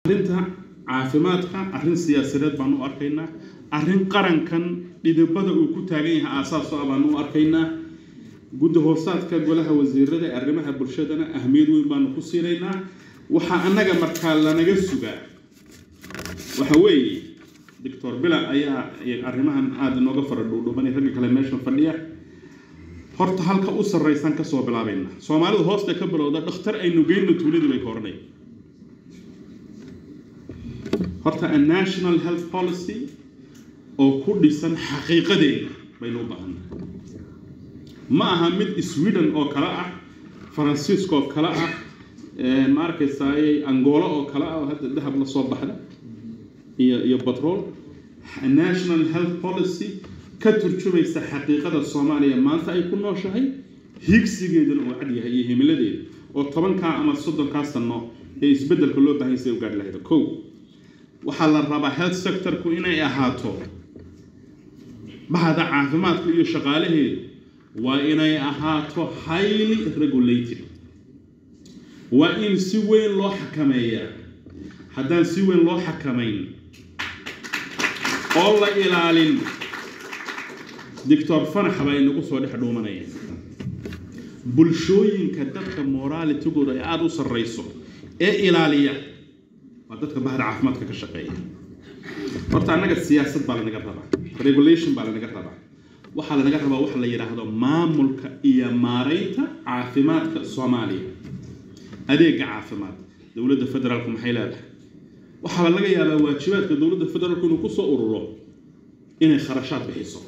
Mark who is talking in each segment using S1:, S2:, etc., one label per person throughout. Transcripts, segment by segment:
S1: arrinta caafimaadka arrin siyaasadeed baan u arkaynaa arrin qarankan dhidibada uu ku taagan yahay aasaas ah baan u arkaynaa guddi hoosaadka golaha wasiirada ee arrimaha bulshadana ahmiyad weyn baanu ku siinaynaa waxaa annaga markaa lanaga sugaa waxa weeye doctor bila ayaa arrimahan aada inooga fara dhuudhuubanay ragga kale meeshan fadhiya horta halka u sarraysan kasoo bilaabayna soomaalidu hoosta ka bilowda dhakhtar aynu geyno tuuladii bay ka odhanay horta a national health policy oo ku dhisan xaqiiqadeeda baynu u baahannahay ma aha mid sweden oo kale ah faransiiska oo kale ah ma arkaysaay angola oo kale ah oo hadda dahab la soo baxda iyo iyo batrol national health policy ka turjumaysa xaqiiqada soomaaliya maanta ay ku nooshahay higsigeedana uu cad yahay iyo himiladeeda oo tobankaa ama soddonkaa sano ee isbeddelka loo baahan say u gaari lahayda kow waxaa la rabaa health sectorku inay ahaato bahda caafimaadka iyo shaqaalaheedu waa inay ahaato highly regulated waa in si weyn loo xakameeyaa haddaan si weyn loo xakamayn oo la ilaalin doctor fanax baa inagu soo dhex dhuumanaya bulshooyinka dadka moralitigooda ay aada u sarrayso ee ilaaliya waa dadka bahda caafimaadka ka shaqeeya horta annaga siyaasad baa lanaga rabaa regulation baa lanaga rabaa waxaa lanaga rabaa waxa la yidhaahdo maamulka iyo maaraynta caafimaadka soomaaliya adeega caafimaad dowladda federaalku maxay leedahay waxaa laga yaabaa waajibaadka dowladda federaalku inuu kusoo ururo inay kharashaad bixiso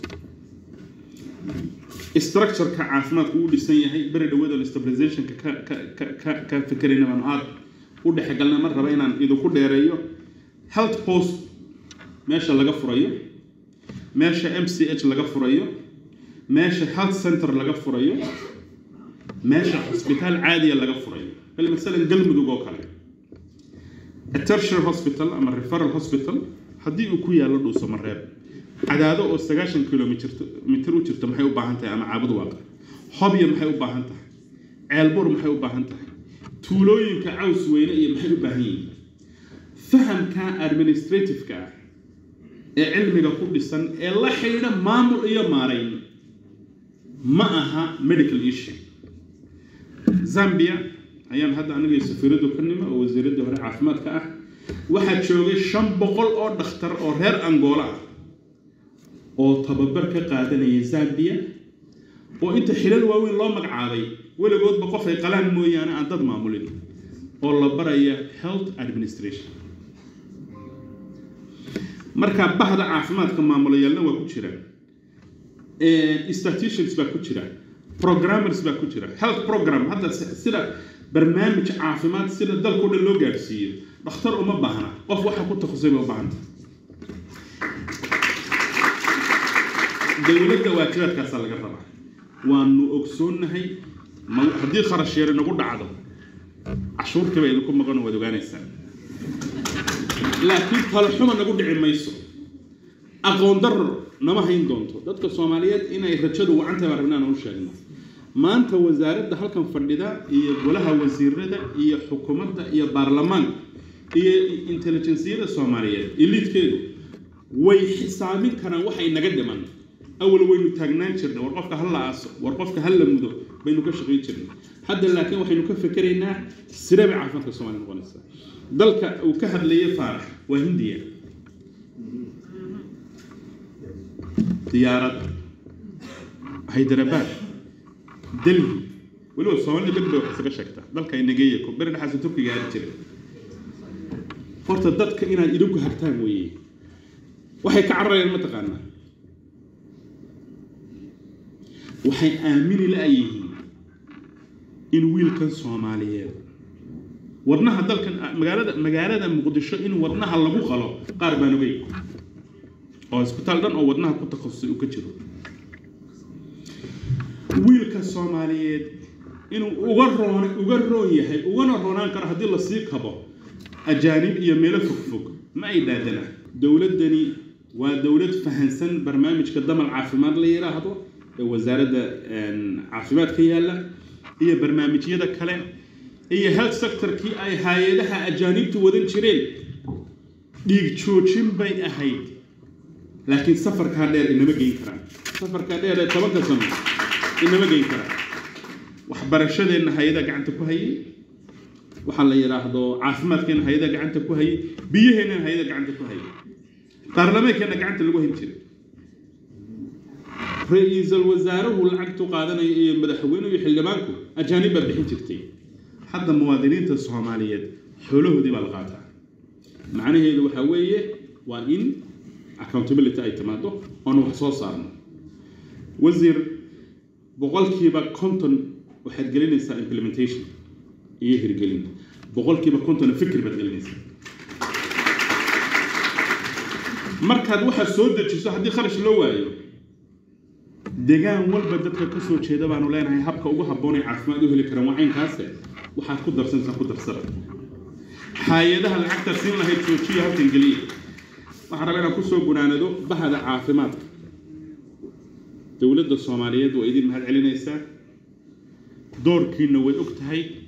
S1: structureka caafimaadku uu dhisan yahay beri dhawadan stabilizationka ka ka ka ka ka fikerayna baanu aada u dhexgalna mar raba inaan idinku dheereeyo health post meesha laga furayo meesha m c h laga furayo meesha health center laga furayo meesha xusbitaal caadiya laga furayo bal masalan galmudug oo kale a tertiary hospital ama referral hospital haddii uu ku yaallo dhuuso mareeb cadaado oo sagaashan kilomitr mitir u jirto maxay u baahan tahay ama caabud waaqa hobya maxay u baahan tahay ceelbur maxay u baahan tahay tuulooyinka caws weyne iyo maxay u baahan yihiin fahamka administrativeka ah ee cilmiga ku dhisan ee la xidhiidha maamul iyo maarayn ma aha medical issue zambia ayaan hadda aniga safiiradu ka nima oo wasiiradii hore caafimaadka ah waxaa joogay shan boqol oo dhakhtar oo reer angola ah oo tababar ka qaadanaya zambia oo inta xilal waaweyn loo magacaabay weligoodba qof ay qalaan mooyaane aan dad maamulin oo la baraya health administration marka bahda caafimaadka maamulayaalna waa ku jira statutians baa ku jira programmers baa ku jira health program hadda sida barnaamij caafimaad sida dalkao dhan loo gaadhsiiyo dhakhtar uma baahna qof waxa ku takhusay bay u baahanta dowladda waajibaadkaasaa laga rabaa waanu ogsoonnahay haddii kharash yar inagu dhacdo cashuurtiiba idinku maqan waad ogaanaysaa laakiin talaxuma nagu dhici mayso aqoon darro nama hayn doonto dadka soomaaliyeed inay rajadu wacantahay baan rabnaan u sheegno maanta wasaaradda halkan fadhida iyo golaha wasiirada iyo xukuumadda iyo baarlamaanka iyo intelligensiyada soomaaliyeed eliidkeedu way xisaabin karaan waxay naga dhiman awal waynu taagnaan jirnay war qofka ha la aaso war qofka ha la mudo baynu ka shaqayn jirnay hadda laakiin waxaynu ka fekeraynaa sidee bay caafimaadka soomaaliya noqonaysaa dalka uu ka hadlayay faarax waa hindiya diyaarad hyderabad delhi weliba soomaalida beri bay wax isaga sheegtaa dalka inageeya ko beri dhexaasa turkiga aadi jiray horta dadka inaad idinku hagtaan weeye waxay ka cararayaan mataqaanaa waxay aamini la-yihiin in wiilkan soomaaliyeed wadnaha dalkan magaalada magaalada muqdisho in wadnaha lagu qalo qaar baan ogey oo isbitaal dhan oo wadnaha ku takhasusay uu ka jiro wiilka soomaaliyeed inuu uga roon uga roon yahay ugana roonaan karo haddii lasii kabo ajaanib iyo meelo fogfog ma ay dhaadana dowladdani waa dowlad fahansan barnaamijka damal caafimaad la yidhaahdo ee wasaaradda caafimaadka yaalla iyo barnaamijyada kale iyo health sectorkii ay hay-adaha ajaanibtu wadan jireen dhiig joojin bay ahayd laakiin safarkaa dheer inama geyn karaan safarkaa dheer ee tobanka sano inama geyn karaan waxbarashadeenna hay-ada gacanta ku hayay waxaa la yidhaahdo caafimaadkeenna hay-ada gacanta ku hayay biyaheennana hay-ada gacanta ku hayay baarlamaankeenna gacanta lagu hayn jiray ra-iisul wasaaruhu lacagtu qaadanaya iyo madaxweynuhu iyo xildhibaanku ajaanib baa bixin jirtay hadda muwaadiniinta soomaaliyeed xoolahoodii baa la qaataa macnaheedu waxaa weeye waa in accountability ay timaado oonu wax soo saarno wasiir boqolkiiba konton waxaad gelinaysaa implementation iyo hirgelin boqolkiiba kontonna fikir baad gelinaysaa markaad waxaad soo dejiso haddii kharash loo waayo degaan walba dadka ka soo jeeda baanu leenahay habka ugu habboon ee caafimaad u heli karaan waa caynkaase waxaad ku darsanaysaa ku darsada hay-adaha lacagta siin lahayd joojiya halkan geliya waxaan rabaa inaan kusoo gunaanado bahda caafimaadka dowladda soomaaliyeed waa idin mahad celinaysaa doorkiina way og tahay